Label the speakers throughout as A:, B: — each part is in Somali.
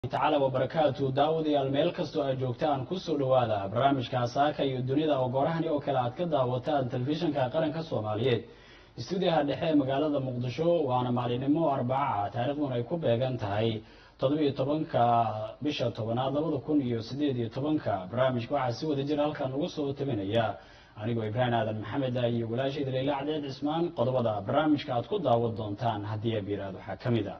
A: tacaala wabarakaatu daawadayaal meel kastoo aad joogtaan kusoo dhawaada barnaamijka saaka iyo dunida oo goorahani oo kale aad ka daawataan telefishinka qaranka soomaaliyeed stuudiyaha dhexe ee magaalada muqdisho waana maalinimo arbaca taariikhduna ay ku beegan tahay toddobiyo tobanka bisha tobanaad labada kun iyo sideed iyo tobanka barnaamijka waxaa si wada jira halkan uga soo tabinaya anigoo ibraahim aadan maxamed ah iyo walaashayda leila cadeed cismaan qodobada barnaamijka aad ku daawan doontaan haddii abiraad waxaa ka mid a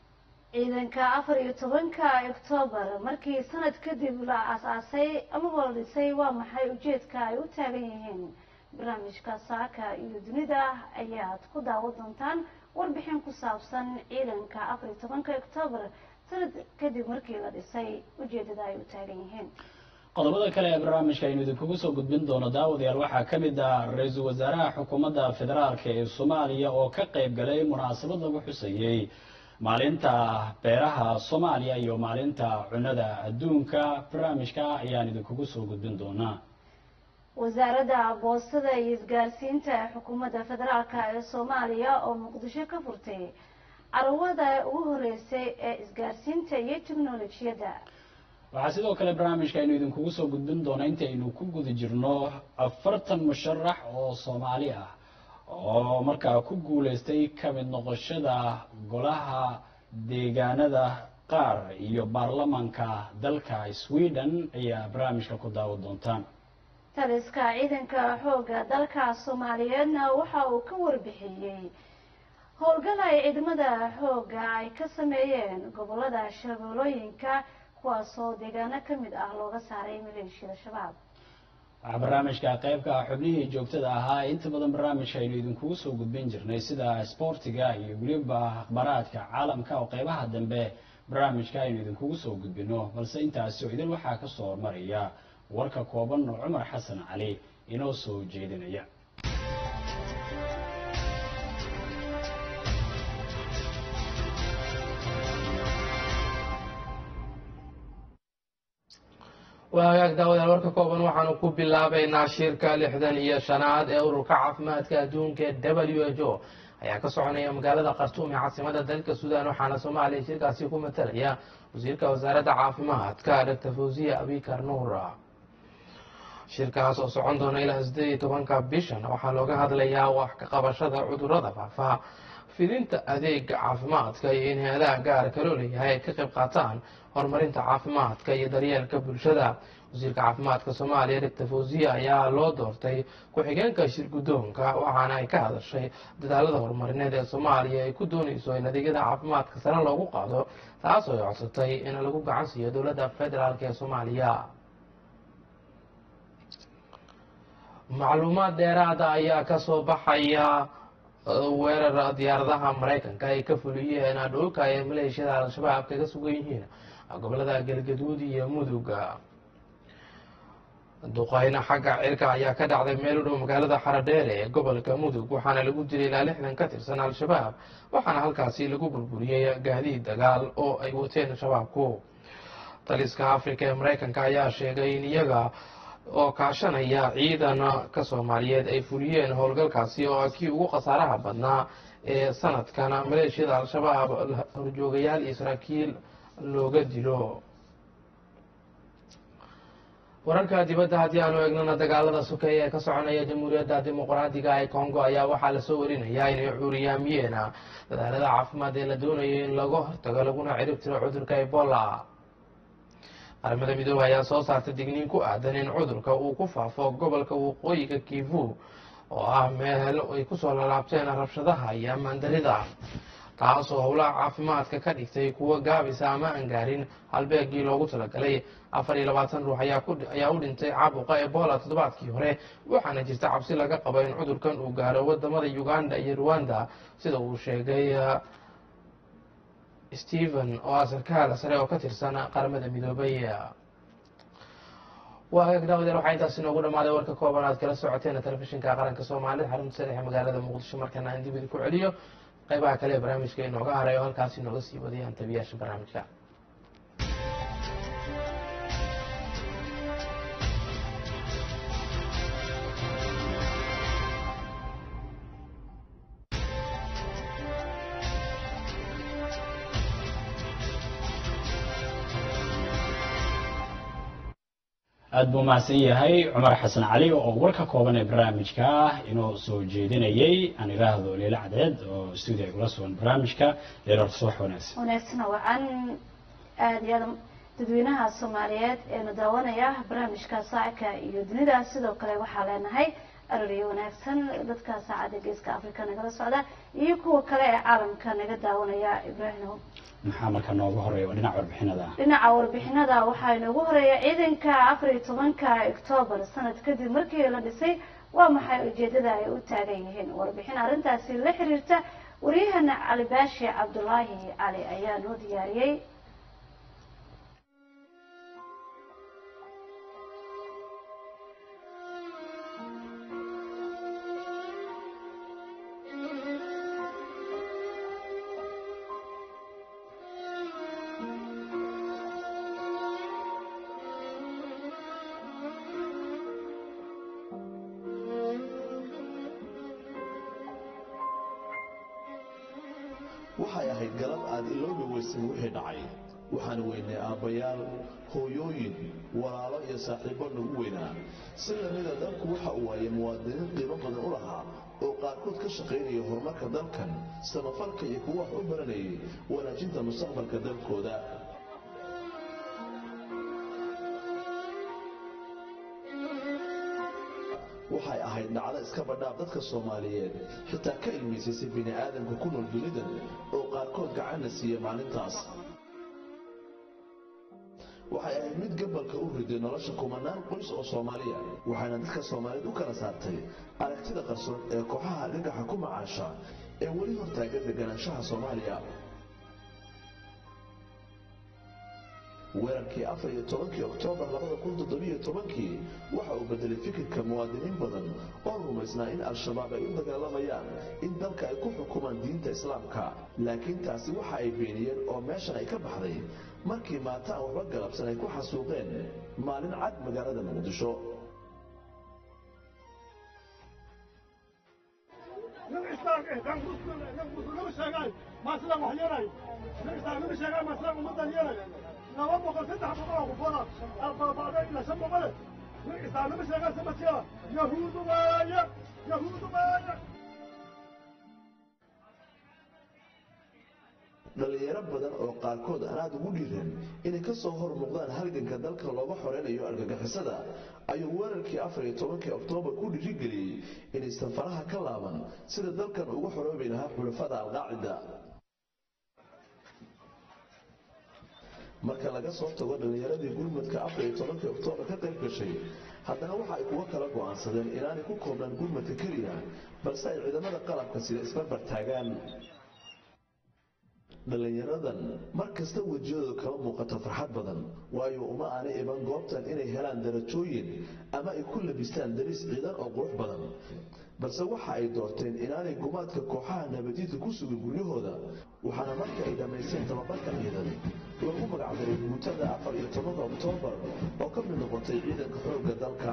B: ciidanka afar iyo tobanka octoobar markii sanad kadib la aas-aasay amaba la dhisay waa maxay ujeedka ay u taagan yihiin barnaamijka saaka iyo dunida ayaad ku daawan doontaan warbixin ku saabsan ciidanka afar iyo tobanka octoobar sanad kadib markii la dhisay ujeedada ay u taagan yihiin
A: qodobada kale ee barnaamijka aynu idinkugu soo gudbin doono daawadayaal waxaa ka mid ah ra-iisul wasaaraha xukuumadda federaalka ee soomaaliya oo ka qayb galay munaasabad lagu xusayey maalinta beeraha soomaaliya iyo maalinta cunada adduunka barnaamijka ayaan idinkugu soo gudbin doonaa
B: wasaaradda boostada iyo isgaarsiinta ee xukuumadda federaalka ee soomaaliya oo muqdisho ka furtay carwada ugu horeysay ee isgaarsiinta iyo teknolojiyadda
A: waxaa sidoo kale barnaamijka aynu idinkugu soo gudbin doona intaynu ku guda jirno afartan musharax oo soomaali ah oo markaa ku guuleystay ka mid noqoshada golaha deegaanada qaar iyo baarlamanka dalka sweden ayaa barnaamijka ku daawan doontaan
B: taliska ciidanka xoogga dalka soomaaliyeedna waxa uu ka warbixiyey howlgal ay ciidamada xoogga ay ka sameeyeen gobolada shabeelooyinka kuwaasoo deegaano ka mid ah looga saaray maleeshiyada shabaab
A: waxaa barnaamijka qaybka xubnihii joogtada ahaa inta badan barnaamijka aynu idinkugu soo gudbin jirnay sida sboortiga iyo weliba akhbaraadka caalamka oo qeybaha dambe barnaamijka aynu idinkugu soo gudbino balse intaasi oo idin waxaa kasoo hormaraya warka kooban oo cumar xasan cali inoo soo jeedinaya
C: waa hagaag daawadayaal warka kooban waxaanu ku bilaabaynaa shirka lixdan iyo shanaad ee ururka caafimaadka adduunka ee w h o ayaa ka soconaya magaalada khartuum ee caasimada dalka suudaan waxaana soomaaliya shirkaasi ku matalaya wasiirka wasaaradda caafimaadka dr fawziya abikar nuura shirkaas oo socon doona ilaa sideed iyo tobanka bishan waxaa looga hadlayaa wax ka qabashada cudurada faafaha fidinta adeega caafimaadka iyo in hay-adaha gaarka loo leeyahay ay ka qayb qaataan horumarinta caafimaadka iyo daryeelka bulshada wasiirka caafimaadka soomaaliya doctor fawziya ayaa loo doortay ku-xigeenka shir guddoonka waxaana ay ka hadashay dadaalada horumarineed ee soomaaliya ay ku doonayso in adeegyada caafimaadka sare loogu qaado taasoo ay codsatay in lagu gacan siiyo dowladda federaalk ee soomaaliya macluumaad dheeraada ayaa kasoo baxaya weerar diyaaradaha maraykanka ay ka fuliyeen dhulka ay maleeshiyada al-shabaab kaga sugan yihiin gobolada galgaduud iyo muduga duqeyna xagga cirka ayaa ka dhacday meel u dhow magaalada xaradheere ee gobolka mudug waxaana lagu dilay ilaa lixdan ka tirsan al-shabaab waxaana halkaasi lagu burburiyey gaadiid dagaal oo ay wateen shabaabku taliska afrika ee maraykanka ayaa sheegay in iyaga oo kaashanaya ciidan ka soomaaliyeed ay fuliyeen howlgalkaasi oo ah kii ugu khasaaraha badnaa ee sanadkan maleeshiyada al-shabaab horjoogayaal iyo saraakiil looga dilo wararka dibadda haddii aanu eegnana dagaalada sokeeye ee ka soconaya jamhuuriyadda dimuqraadiga ee congo ayaa waxaa lasoo warinayaa inay cuuriyaamiyeen dadaalada caafimaad ee la doonayo in laga hortago laguna cirib tiro cudurka ebola qaramada midoobey ayaa soo saartay digniin ku aadan in cudurka uu ku faafo gobolka waqooyiga kivu oo ah meel ay kusoo lalaabteen rabshadaha iyo amaandarida taasoo howlaha caafimaadka ka dhigtay kuwa gaabisa ama aan gaarin halbeegii loogu talagalay afar iyo labaatan ruux ayaa u dhintay caabuqa ebola toddobaadkii hore waxaana jirta cabsi laga qabo in cudurkan uu gaaro wadamada uganda iyo rwanda sida uu sheegay stephen oo ah sarkaal sare oo ka tirsan qaramada midoobay waa hagaag daawadeel waxaa intaas inoogu dhamaaday warka kooban aad kala socoteen telefishinka qaranka soomaalida xarunta sadexe magaalada muqdisho markana aan dib idinku celiyo qaybaha kale ee barnaamijka inooga haray oo halkaas inooga sii wadayaan tabiyaasha barnaamijka
A: aada buu mahadsan yahay cumar xasan cali oo warka kooban ee barnaamijka inoo soo jeedinayay aan idhaahdo leila cadeed oo stuudio ay kula sugan barnaamijka leila subax wanaagsan
B: wanaagsan wacan aada iyo aada dadweynaha soomaaliyeed eena daawanaya barnaamijka saacka iyo dunida sidoo kale waxaa leenahay arariyo wanaagsan dadka saacadda geeska africa nagala socda iyo kuwa kale ee caalamka naga daawanaya ibraahimo
A: maxaa marka nooga horeeya waa dhinaca warbixinada
B: dhinaca warbixinada waxaa inoogu horeeya ciidanka afar iyo tobanka octoobar sanad kadib markii la dhisay waa maxay ujeedada ay u taagan yihiin warbixin arrintaasi la xiriirta waryahana cali baashi cabdulaahi cali ayaa noo diyaariyey
D: waxay ahayd galab aad iloobi weysay wixii dhacay waxaan weynay aabbayaal hooyooyin walaalo iyo saaxiibbo nagu weynaa si lamida dalku waxa uu waayay muwaadiniin qiimo badan u lahaa oo qaarkood ka shaqaynaya horumarka dalkan samafalka iyo kuwa wax u baranayay wanaajinta mustaqbalka dalkooda waxay ahayd dhacdo iska badhaaf dadka soomaaliyeed xitaa ka ilmaysaysay bini aadamka ku nool dunidan oo qaarkood gacanna siiya maalintaas waxay ahayd mid gabalka u riday nolosha kumanaan qoys oo soomaaliya waxayna dadka soomaaliyeed u kala saartay aragtida qarsoon ee kooxaha argagaxa ku macaasha ee weli hortaagan deganaanshaha soomaaliya weerarkii afar iyo tobankii oktoobar labada kun toddobiyo tobankii waxa uu bedelay fikirka muwaadiniin badan oo rumaysnaa in al-shabaab ay u dagaalamayaan in dalka ay ku xukumaan diinta islaamka laakiin taasi waxa ay beeniyeen oo meeshan ay ka baxday markii maata aan waxba galabsan ay ku xasuuqeen maalin cad magaalada muqdisho
E: laba boqol saddex boqol oo qufana albaabacda ilaa shan boqole nin islaamnimo sheegaa samatiya yahuudu waaye yahuudu waaye
D: dhallinyaro badan oo qaarkood aan aad ugu dhiiran inay ka soo hor muuqdaan halganka dalka looga xoreynayo argagixisada ayuu weerarkii afar iyo tobankii oktoobar ku dhiirigeliyey inaysan faraha ka laaban sida dalkan uga xoroobi lahaa xulafada alqaacida marka laga soo tago dhallinyaradii gurmadka afar iyo tobankii oktoobar ka qayb gashay haddana waxa ay kuwa kala go'aansadeen inaanay ku koobnaan gurmadka keliya balse ay ciidamada qalabka sida isbarbar taagaan dhallinyaradan mar kasta wejiyadooda kama muuqato farxad badan waayo uma aanay iban goobtan inay helaan darajooyin ama ay ku labistaan dariis ciidan oo qurux badan balse waxa ay doorteen inaanay gumaadka kooxaha nabadiidka ku sugin guryahooda waxaana marka ay dhammaysteen tababarka ciidan lagu magacdaray guutada afar iyo tobanka oktoobar oo ka mid noqotay ciidanka xoogga dalka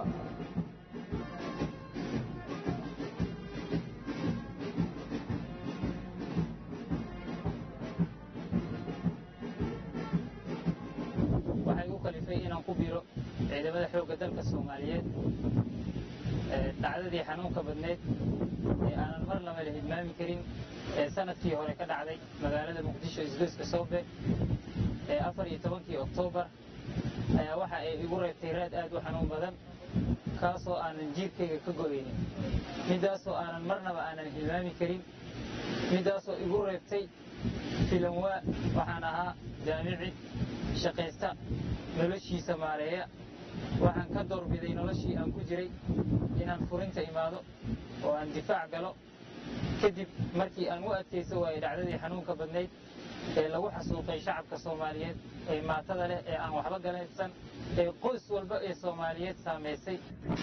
F: waxay u kalifay inaan ku biro ciidamada xoogga dalka soomaaliyeed dhacdadii xanuunka badneyd ee aanan mar lama la hilmaami karin ee sanadkii hore ka dhacday magaalada muqdisho isgoyska soobe ee afar iyo tobankii oktoobar ayaa waxa ay igu reebtay raad aad u xanuun badan kaasoo aanan jiirkayga ka go'aynin midaasoo aanan marnaba aanan hilmaami karin midaasoo igu reebtay filanwaa waxaan ahaa jaamici shaqaysta noloshiisa maareeya waxaan ka doorbiday noloshii aan ku jiray inaan furinta imaado oo aan difaac galo kadib markii aan u adkayso waayey dhacdadii xanuunka badnayd ee lagu xasuuqay shacabka soomaaliyeed ee maatada leh ee aan waxba galaysan ee qoys walba ee soomaaliyeed saamaysay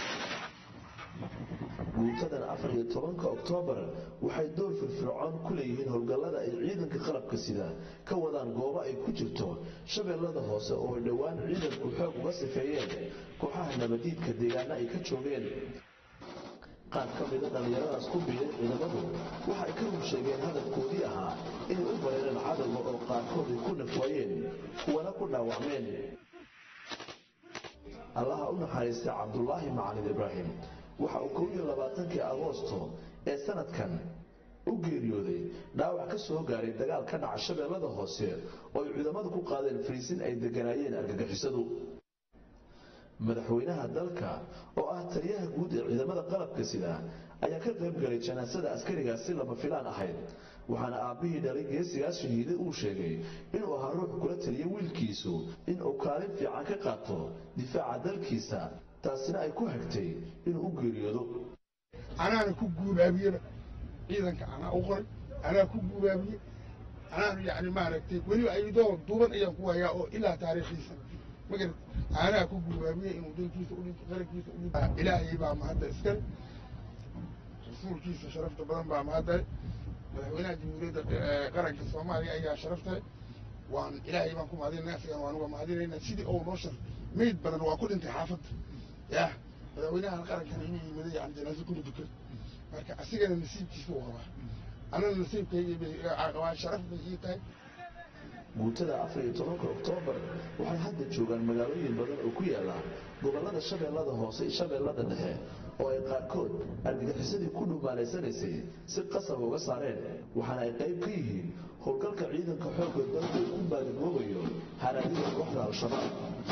D: guutadan afar iyo tobanka oktoobar waxay door firfircoon ku leeyihiin howlgallada ay ciidanka qalabka sida ka wadaan goobo ay ku jirto shabeellada hoose oo ay dhowaan ciidanku xoog uga sifeeyeen kooxaha nabadiidka deegaana ay ka joogeen qaar ka mida dhallinyaradaas ku biiray ciidamadu waxa ay ka rug sheegeen hadafkoodii ahaa inay u bareereen cadowga oo qaarkood ay ku nafwaayeen kuwana ku dhaawacmeen allaha u naxariistay cabdulaahi macalin ibraahim waxa uu kow iyo labaatankii agoosto ee sanadkan u geeriyooday dhaawac ka soo gaaray dagaal ka dhaca shabeellada hoose oo ay ciidamadu ku qaadeen fariisin ay degganaayeen argagixisadu madaxweynaha dalka oo ah taliyaha guud ee ciidamada qalabka sida ayaa ka qayb galay janaasada askarigaas si lama filaan ahayd waxaana aabbihii dhalay geesigaas shahiiday uu sheegay inuu ahaa ruux kula taliya wiilkiisu inuu kaalin fiican ka qaato difaaca dalkiisa taasina ay ku hagtay inuu u geeriyoodo
G: anaana ku guubaabiyeba ciidanka anaa u qoray anaa ku guubaabiye anaanu yani maaragtay weliba ayadoo duuban ayaan ku hayaa oo ilaa taariikhiisa magarad anaa ku guubaabiye inuu dalkiisa udhinto qarankiisa udhinto ilaahay baa mahadda iskale rasuulkiisa sharafta badan baa mahadale madaxweynaha jamhuuriyadda qaranka soomaaliya ayaa sharaftale waan ilaahay baan ku mahadinayna asigan waan uga mahadinaynaa sidii ou noo shar meyd badan waa ku dhintay xaafadda yah madaxweynahan qarankana inuu yimada yani janaaso kuma dukan marka asigana nasiibkiisa u qabaa anana nasiibkayga waa sharaf bay ii tahay
D: guutada afar iyo tobanka oktoobar waxay hadda joogaan magaalooyin badan oo ku yaala gobollada shabeellada hoose iyo shabeellada dhexe oo ay qaarkood argagixisadii ku dhumaalaysanaysay si qasab uga saareen waxaana ay qayb ka yihiin howlgalka ciidanka xoogga dalka uu ku baadigoobayo haraadida kooxda al-shabaab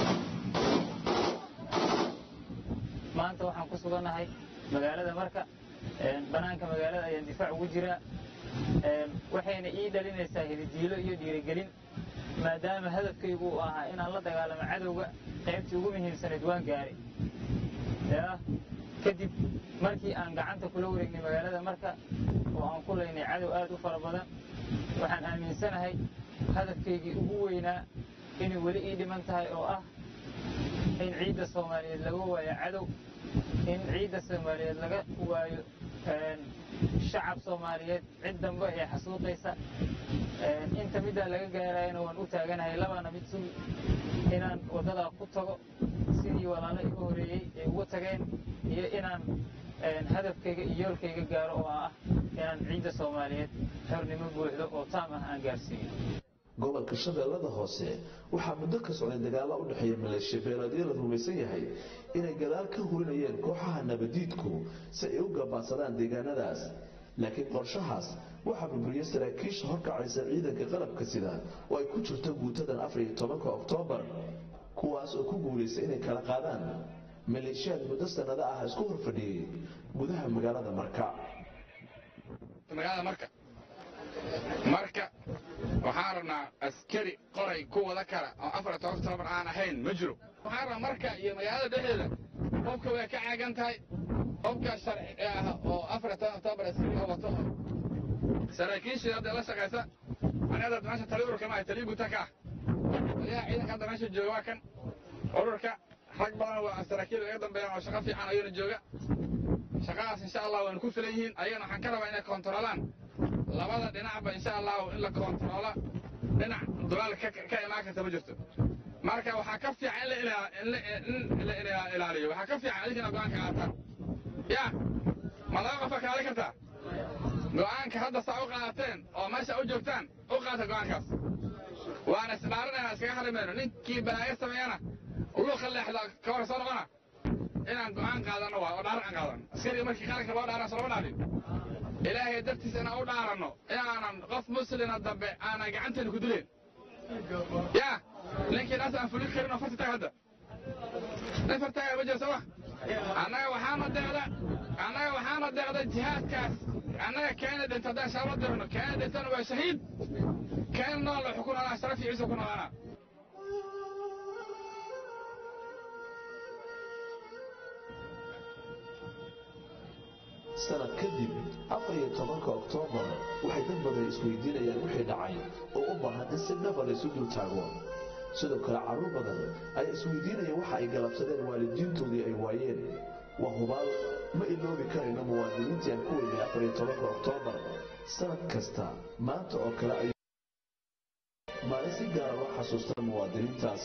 F: maanta waxaan ku sugannahay magaalada marka banaanka magaalada ayaan difaac ugu jiraa waxayna ii dhalinaysaa hididiilo iyo dhiirigelin maadaama hadafkaygu uu ahaa inaan la dagaalamo cadowga qaybtii ugu muhiimsanayd waan gaaray yaa kadib markii aan gacanta kula wareegnay magaalada marka oo aan ku laynay cadow aad u fara badan waxaan aaminsanahay hadafkaygii ugu weynaa inay weli ii dhiman tahay oo ah in ciidda soomaaliyeed laga waayo cadow in ciidda soomaaliyeed laga waayo shacab soomaaliyeed cid dambe ee xasuuqaysa inta middaa laga gaarayana waan u taaganahay labana mid sugi inaan waddadaa ku tago sidii walaalo iga horeeyey ay ugu tageen iyo inaan hadafkayga iyo yoolkayga gaaro oo ah inaan ciidda soomaaliyeed xornimo buuxdo oo taam ah aan gaarsiiyo
D: gobolka shabeellada hoose waxaa muddo ka socday dagaalla u dhexeeya maleeshiya beeleedyo la rumaysan yahay inay gadaal ka hurinayeen kooxaha nabadiidku si ay u gabaadsadaan deegaanadaas laakiin qorshahaas waxaa burburiyey saraakiisha horkacaysa ciidanka qalabka sida oo ay ku jirto guutadan afar iyo tobanka oktoobar kuwaas oo ku guulaystay inay kala qaadaan maleeshiyaad muddo sannado ah isku horfadhiyey gudaha magaalada marka
H: magaalada marka marka waxaan rabnaa askari qoray ku wada kara oo afar toban oktoobar aan ahayn ma jiro waxaan rabaa marka iyo magaalada dhexdeeda qofka way ka caagan tahay qofka sharci ah oo afar toban oktoobar askariga wato saraakiishii hadda la shaqaysa aniga hadda meesha tali ururka maaha tali guta ka ah taliyaha ciidanka hadda meesha jooga waa kan ururka rag badan waa saraakiil iga dambeeyaan oo shaqo fiican ayuuna jooga shaqadaas insha allah waanu ku filan yihiin ayagana waxaan ka rabaa inay koontaroolaan labada dhinacba insha allahu in la koontaroola dhinac dulaal ka imaan karta ma jirto marka waxaa ka fiican in la ilaaliyo waxaa ka fiican adinkina go-aanka qaataan ya ma laba qofa kaali kartaa go-aanka hadda saa u qaadateen oo meesha u joogtaan u qaata go-aankaas waana isdhaarinayna iskaga harimayno ninkii balaayo sameeyana luuqa leexda ka hor soo noqona inaan go-aan qaadano waa oo dhaaran aan qaadano askariga markii qaranka loo dhaaran solama dhaalin ilaahay dartiisa inaan u dhaaranno inaanan qof muslina dambe aanan gacanteena ku dileen ya ninkii naas aan fulin karin oo farta taag hadda nin fartaaga ma jiro sooma annaga waxaana deeqda annaga waxaana deeqda jihaadkaas annaga keena dhinta haddaan shaaba dirno keena dhintana waa shahiid keena nool wuxuu ku noolaa sharaf iyo ciisa ku noolaanaa
D: sanad kadib afar iyo tobanka oktoobar waxay dad badan isweydiinayaan wixii dhacay oo u baahan in si dhaba laysu dul taago sidoo kale carruur badan ayaa isweydiinaya waxa ay galabsadeen waalidiintoodii ay waayeen waa hubaal ma iloobi karayno muwaadiniintii aan ku weynay afar iyo tobanka oktoobar sanad kasta maanta oo kale ay maalin si gaara loo xasuusta muwaadiniintaas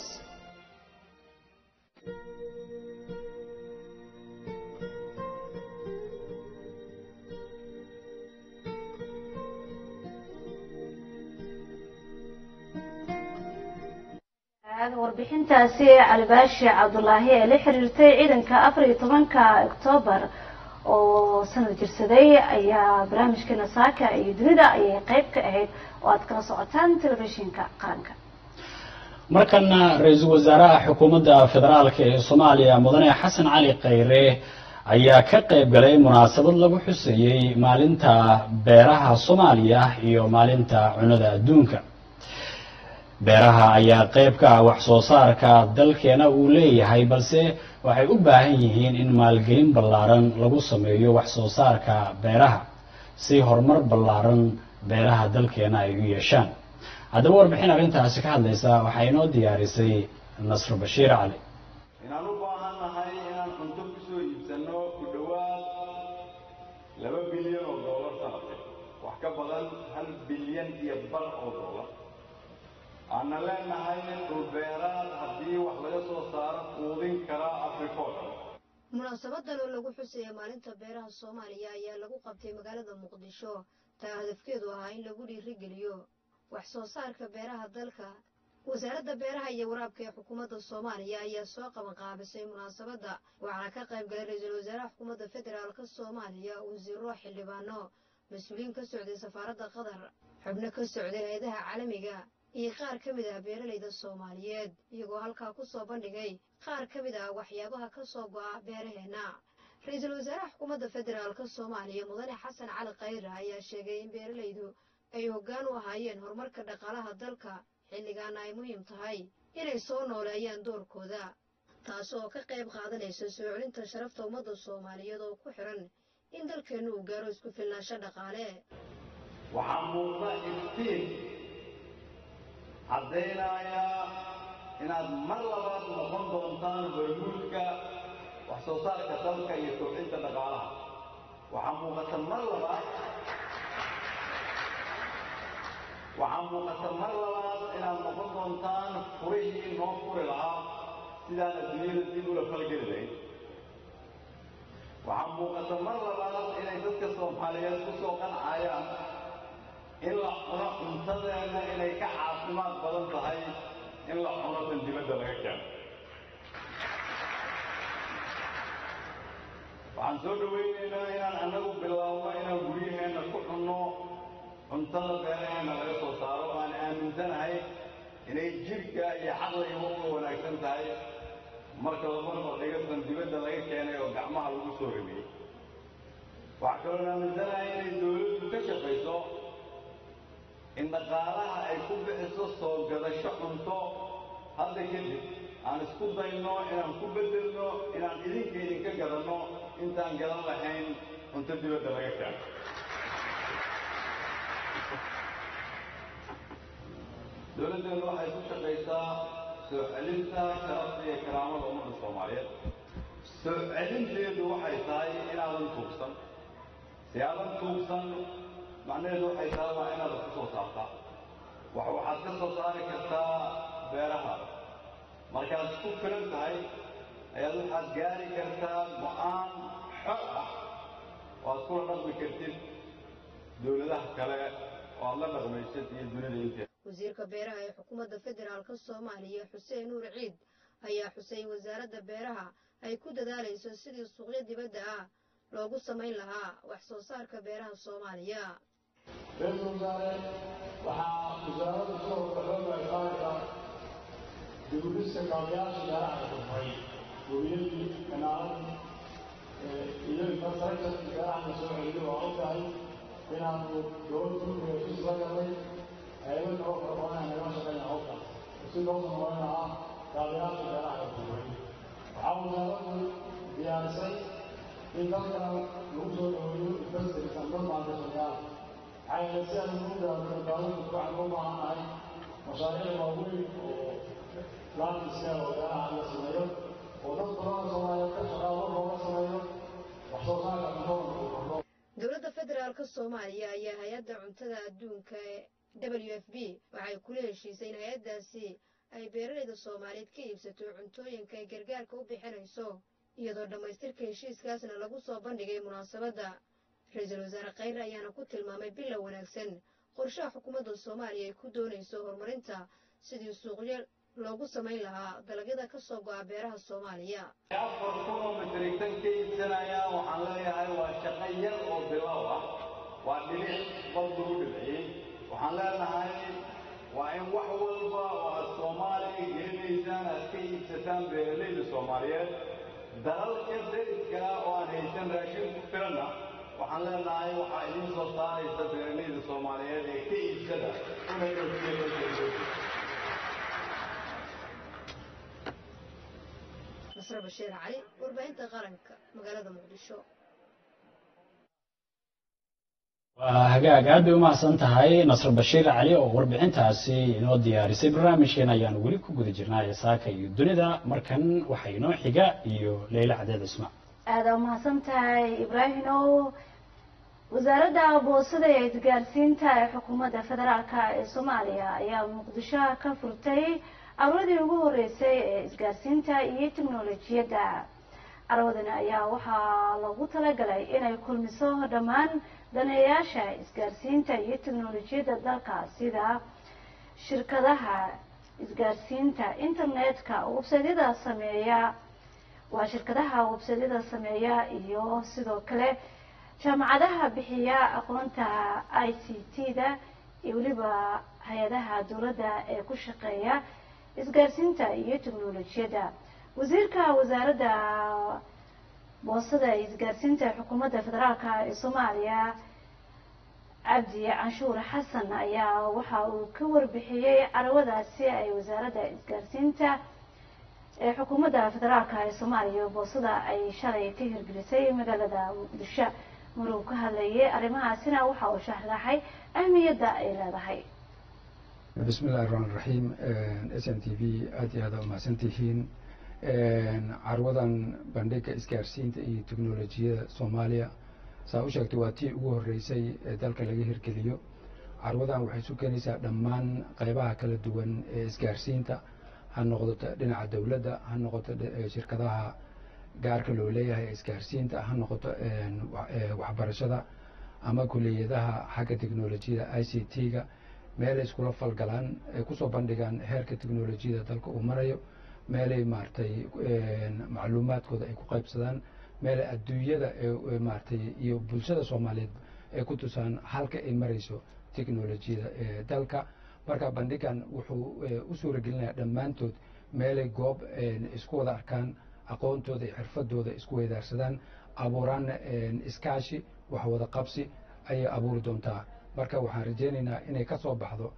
B: warbixintaasi calibaashi cabdulaahi ee la xiriirtay ciidanka afar iyo tobanka oktoobar oo sanad jirsaday ayaa barnaamijkeena saaka iyo dunida ayay qeyb ka ahayd oo aad kala socotaan telefishinka qaranka
A: markana ra-iisul wasaaraha xukuumadda federaalk ee soomaaliya mudane xasan cali khayre ayaa ka qayb galay munaasabad lagu xuseeyey maalinta beeraha soomaaliya iyo maalinta cunada adduunka beeraha ayaa qayb ka ah wax soo saarka dalkeena uu leeyahay balse waxay u baahan yihiin in maalgelin ballaaran lagu sameeyo wax soo saarka beeraha si horumar ballaaran beeraha dalkeena ay u yeeshaan haddaba warbixin arrintaasi ka hadlaysa waxaa inoo diyaarisay nasr bashiir cali
I: inaan u baahan nahay inaan cunto ku soo iibsanno ku dhowaad laba bilyan oo doolar sanadka wax ka badan hal bilyan iyo bar oo doolar aanna leenahay dhulbeeraad haddii wax laga soo saaro quudin kara afrika oo dhan
J: munaasabadan oo lagu xusaya maalinta beeraha soomaaliya ayaa lagu qabtay magaalada muqdisho taa hadafkeedu ahaa in lagu dhiirigeliyo wax soo saarka beeraha dalka wasaaradda beeraha iyo waraabka ee xukuumadda soomaaliya ayaa soo qabanqaabisay munaasabadda waxaana ka qayb galay ra-iisul wasaaraha xukuumadda federaalka soomaaliya wasiiro xildhibaano mas-uuliyiin ka socday safaaradda qatar xubno ka socday hay-adaha caalamiga iyo qaar ka mid ah beeralayda soomaaliyeed iyagoo halkaa ku soo bandhigay qaar ka mid ah waxyaabaha ka soo go'a beeraheenna ra-iisul wasaaraha xukuumadda federaalka soomaaliya mudane xasan cali khayre ayaa sheegay in beeralaydu ay hoggaan u ahaayeen horumarka dhaqaalaha dalka xilligaana ay muhiim tahay inay soo nooleeyaan doorkooda taas oo ka qayb qaadanaysa soo celinta sharafta ummadda soomaaliyeed oo ku xiran in dalkeennu uu gaaro isku filnaansho dhaqaale
I: waxaa muuqda iftiin caddaynaya inaad mar labaad noqon doontaan hormuudka wax soo saarka dalka iyo kobcinta dhaqaalaha waxaa muuqata mar labaad waxaa muuqata mar labaad inaad noqon doontaan furihii noo furi lahaa sidaan adduunyada dib ula falgeli lahayd waxaa muuqata mar labaad inay dadka soomaaliyeed ku soo qancayaan in la cuno cuntadeena inay ka caafimaad badan tahay in la cuno tan dibadda laga keeno waxaan soo dhawaynaynaa inaan annagu bilaabno inaan guryaheenna ku cunno cuntada beeraheenna laga soo saaro oo aan aaminsanahay inay jidhka iyo caqliga uga wanaagsan tahay marka la marba dhiga tan dibadda laga keenay oo gacmaha lagu soo ramiyey waxaa kaloon aaminsanahay inay dawladdu ka shaqayso in dhaqaalaha ay ku bixiso soo gadasho cunto hadda kadib aan isku dayno inaan ku beddelno inaan idinka idinka gadanno intaan gadan lahayn cunto dibadda laga keeno dowladdeenu waxay ku shaqaysaa soo celinta sharafta iyo karaamada ummadda soomaaliyeed soo celinteedu waxay tahay inaadan tuugsan si aadan tuugsan macnaheedu waxay tahay waa inaad wax ku soo saartaa wax waxaad ka soo saari kartaa beerahaada markaad isku filan tahay ayaad waxaad gaari kartaa go-aan xor ah oo aad kula dhaqmi kartid dowladaha kale oo aad la dhaqmaysid iyo dunida inteeda
J: wasiirka beeraha ee xukuumadda federaalka soomaaliya xuseen nuur ciid ayaa xusay in wasaaradda beeraha ay ku dadaalayso sidii suuqyo dibadda ah loogu samayn lahaa wax soo saarka beeraha soomaaliya
E: ra-iisul wasaare waxaa wasaaradda soo waxooga ay qaadaysaa dibudhiska kaabayaasha beeraha la dhufay guriyadii kanaaladii iyo infrastructure beeraha la soo celiyo waa ogtahay inaanu dowladda turkiga ku soo galnay hayado kaloo fara badan ay naga shaqeynaya hawshaas si loo samayn lahaa kaabayaasha beeraha la dhufay waxaa wasaaraddu diyaarisay in dalka lagu soo dhaweeyo investorsan dad maalgashayaal maxaa yeelay si aan ugu gaarno dowladdu waxaan u baahannahay mashaariic waaweyn oo laankiska oo beeraha la sameeyo oo dad badan oo soomaaliyeed ka shaqaalo looga sameeyo wax soo saarka cuntada uu kordho
J: dowladda federaalka soomaaliya ayaa hay-adda cuntada adduunka ee w f b waxay kula heshiisay in hay-addaasi ay beeralayda soomaaliyeed ka iibsato cuntooyinka ay gargaarka u bixinayso iyadoo dhammaystirka heshiiskaasna lagu soo bandhigay munaasabadda ra-iisul wasaare khayre ayaana ku tilmaamay bilow wanaagsan qorshaha xukuumadda soomaaliya ay ku doonayso horumarinta sidii suuqyo loogu samayn lahaa dalagyada ka soo go'a beeraha soomaaliya
I: afar kun oo matrigtan ka iibsanayaan waxaan leeyahay waa shaqo yar oo bilow ah waa dhilic bal lagu dhibciyey waxaan leenahay waa in wax walba oo aad soomaaliya gelinaysaan aad ka iibsataan beeralayda soomaaliyeed dalalka deriska ah oo aan haysan raashin ku filanna waxaan leenahay waxaa idiin soo saaraysa beeralayda soomaaliyeed ee ka iibsada una iibsada
J: nasre bashiir cali warbaahinta qaranka magaalada muqdisho
A: waa hagaag aad bay umahadsan tahay nasr bashiir cali oo warbixintaasi inoo diyaarisay barnaamijkeena ayaanu weli ku guda jirnaa saaka iyo dunida markan waxaa inoo xiga iyo leyla cadeed cisma
B: aada umahadsan tahay ibraahimow wasaaradda boosada ee isgaarsiinta ee xukuumadda federaalka ee soomaaliya ayaa muqdisho ka furtay carwadii ugu horeysay ee isgaarsiinta iyo teknolojiyadda carwadani ayaa waxaa loogu talagalay inay kulmiso dhammaan daneeyaasha isgaarsiinta iyo teknolojiyadda dalka sida shirkadaha isgaarsiinta internetka websaydyada sameeya waa shirkadaha websaydyada sameeya iyo sidoo kale jaamacadaha bixiya aqoonta i c t-da iyo weliba hay-adaha dowladda ee ku shaqeeya isgaarsiinta iyo teknolojiyadda wasiirka wasaaradda boosada isgaarsiinta ee xukuumadda federaalka ee soomaaliya cabdi canshuur xasan ayaa waxa uu ka warbixiyey carwadaasi ay wasaaradda isgaarsiinta ee xukuumadda federaalka ee soomaaliya boosada ay shalay ka hirgelisay magaalada muqdisho maruu ka hadlayay arrimahaasina waxa uu sharaxay ahmiyadda ay leedahay
K: بسم الله الرحمن الرحيم s n t v aad iyo aad aa umahadsan tihiin carwadan bandhiga isgaarsiinta iyo teknolojiyada soomaaliya saa u sheegtay waa tii ugu horeysay ee dalka laga hirgeliyo carwadan waxay isu keenaysaa dhammaan qeybaha kala duwan ee isgaarsiinta ha noqoto dhinaca dowladda ha noqoto shirkadaha gaarka loo leeyahay ee isgaarsiinta ha noqoto waxbarashada ama kuliyadaha xagga teknolojiyada i c t-ga meelay iskula falgalaan ay kusoo bandhigaan heerka teknolojiyada dalka uu marayo meelay maaragtay macluumaadkooda ay ku qaybsadaan meelay adduunyada maaragtay iyo bulshada soomaaliyeed ay ku tusaan halka ay marayso teknolojiyada ee dalka marka bandhigan wuxuu u suuragelinayaa dhammaantood meelay goob isku wada arkaan aqoontooda iyo xirfadooda isku weydaarsadaan abuuraanna iskaashi wax wada qabsi ayay abuuri doontaa marka waxaan rajeynaynaa inay ka soo baxdo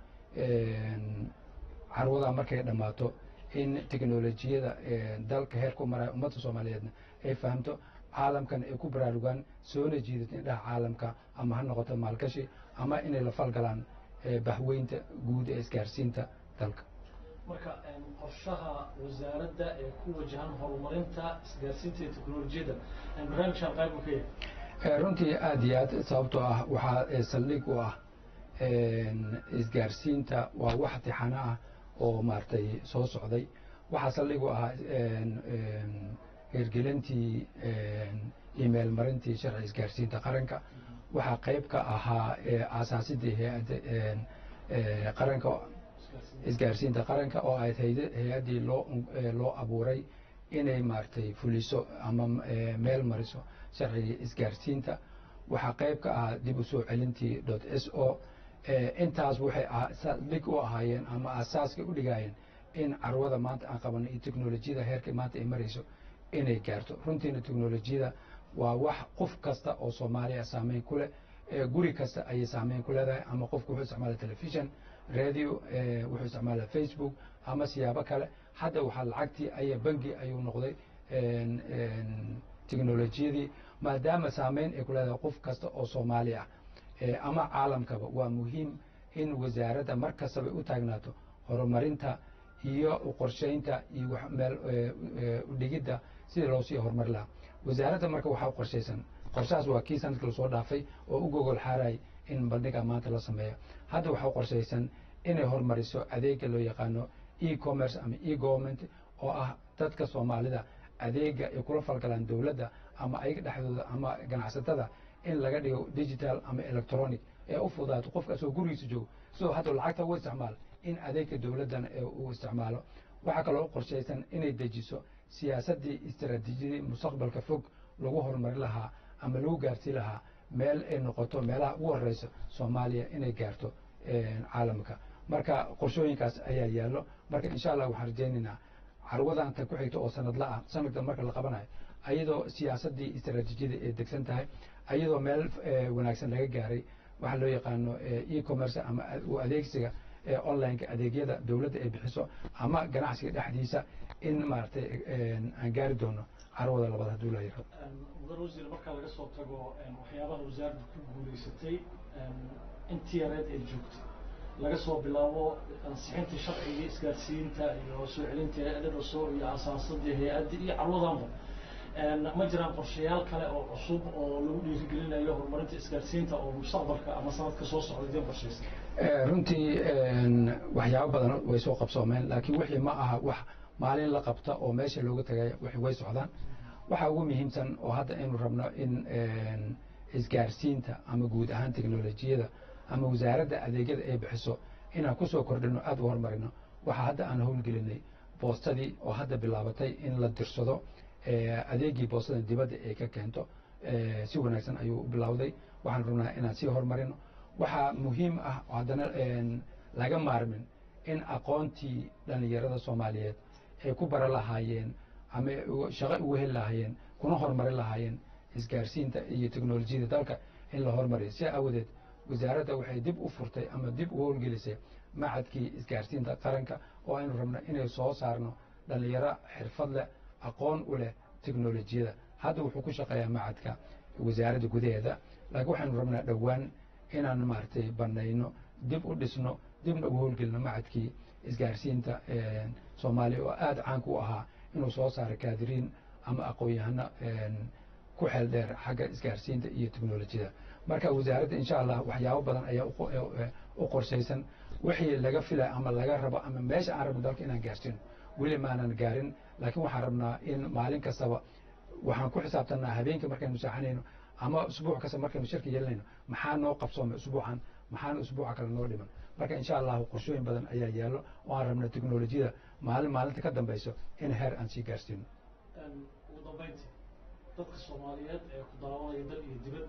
K: carwada markay dhammaato in teknolojiyada dalka heerku maraya ummadda soomaaliyeedna ay fahamto caalamkan ay ku baraarugaan soona jiidato indhaha caalamka ama ha noqoto maalgashi ama inay la falgalaan bahweynta guud ee isgaarsiinta dalka
L: marka qorshaha wasaaradda ee ku wajahan horumarinta isgaarsiinta iyo teknolojiyadda barnaamijkan qayb uu ka yahay
K: runtii aada iyo aad sababtoo ah waxaa saldhig u ah isgaarsiinta waa wax tixano ah oo maaragtay soo socday waxaa saldhig u ahaa hirgelintii email marintii sharci isgaarsiinta qaranka waxaa qayb ka ahaa aasaasidii hay-adda qaranka isgaarsiinta qaranka oo ayd hay-addii loo loo abuuray inay maaragtay fuliso ama meel mariso sharciga isgaarsiinta waxaa qayb ka ahaa dib u soo celintii dot s o intaas waxay dhig u ahaayeen ama aasaaskay u dhigaayeen in carwada maanta aan qabano iyo teknolojiyada heerka maanta ay marayso inay gaarto runtiina teknolojiyada waa wax qof kasta oo soomaaliya saameyn ku leh guri kasta ayay saameyn ku leedahay ama qofku wuxuu isticmaala telefishon radio wuxuu isticmaala facebook ama siyaabo kale hadda waxaa lacagtii aya bangi ayuu noqday teknolojiyadii maadaama saameyn ay ku leedahay qof kasta oo soomaali ah ama caalamkaba waa muhiim in wasaaradda mar kastaba u taagnaato horumarinta iyo qorsheynta iyo meel udhigidda sidii loo sii horumari lahaa wasaaradda marka waxaa qorshaysan qorshahaas waa kii sanadkii lasoo dhaafay oo u gogol xaaray in bandhiga maanta la sameeyo hadda waxaa qorshaysan inay horumariso adeega loo yaqaano e commerce ama e government oo ah dadka soomaalida adeega ay kula falgalaan dowladda ama ayaga dhexdooda ama ganacsatada in laga dhigo digital ama electronic ee u fudaato qofka asoo gurigiisa joogo sidoo hadda lacagta u isticmaal in adeegka dowladdan uu isticmaalo waxaa kaloo u qorshaysan inay dejiso siyaasaddii istaraatiijiyadii mustaqbalka fog lagu horumari lahaa ama lagu gaarsii lahaa meel ay noqoto meelaha ugu horeysa soomaaliya inay gaarto caalamka marka qorshooyinkaas ayaa yaallo marka insha allah waxaan rajaynaynaa carwadan tan ku xigta oo sanadla ah sanadkan marka la qabanayo ayadoo siyaasaddii istaraatiijiyada ay degsan tahay ayadoo meel wanaagsan laga gaaray waxaa loo yaqaano e-commerce ama u adeegsiga onlineka adeegyada dowladda ay bixiso ama ganacsiga dhexdiisa in maaragtay aan gaari doono carwada labaad hadduu la yirahdo
L: mudan wasiir marka laga soo tago waxyaabaha wasaaradda ku guulaysatay intii yareed ay joogtay laga soo bilaabo ansixintii sharciga isgaarsiinta iyo soo celintii hay-adda dhaso iyo asaasadii hay-addii iyo carwadanba ma jiraan qorshayaal kale oo cusub oo lagu dhiirigelinayo horumarinta isgaarsiinta oo mustaqbalka ama sanadka soo socda idin qorshaysan
K: runtii waxyaabo badan way soo qabsoomeen laakiin wixii ma aha wax maalin la qabta oo meesha looga tagay way socdaan waxaa ugu muhiimsan oo hadda aynu rabno in isgaarsiinta ama guud ahaan teknolojiyada ama wasaaradda adeegyada ay bixiso inaan kusoo kordhino aada u horumarino waxaa hadda aan howlgelinay boostadii oo hadda bilaabatay in la dirsado adeegii boostada dibadda ay ka keento si wanaagsan ayuu bilowday waxaan rabnaa inaan sii horumarino waxaa muhiim ah haddana laga maarmin in aqoontii dhallinyarada soomaaliyeed ay ku bara lahaayeen ama shaqo ugu heli lahaayeen kuna horumarin lahaayeen isgaarsiinta iyo teknolojiyada dalka in la horumariyo si aawadeed wasaaradda waxay dib u furtay ama dib u howlgelisay macadkii isgaarsiinta qaranka oo aynu rabno inay soo saarno dhallinyaro xirfad leh aqoon u leh teknolojiyada hadda wuxuu ku shaqeeyaa macadka wasaaradda gudaheeda laakiin waxaynu rabnaa dhowaan inaan maaragtay banayno dib u dhisno dibna ugu howlgelino macadkii isgaarsiinta soomaaliya oo aada caanka u ahaa inuu soo saaro kaadiriin ama aqoon-yahano ku xeel dheer xagga isgaarsiinta iyo teknolojiyada marka wasaaradda insha allah waxyaabo badan ayaa u qorshaysan wixii laga filaya ama laga rabo ama meesha aan rabno dalka inaan gaarsiino weli maanan gaarin laakiin waxaan rabnaa in maalin kastaba waxaan ku xisaabtanaa habeenkii markaynu saaxanayno ama usbuuc kasta markaynu shirka yeelanayno maxaa noo qabsoomay usbuucan maxaana usbuuca kale noo dhiman marka insha allahu qorshooyin badan ayaa yaallo oo aan rabna teknolojiyada maalin maalinta ka dambayso in heer aan sii gaarsiino
L: ugu dambeyntii dadka soomaaliyeed ee ku daawanaya dal iyo dibad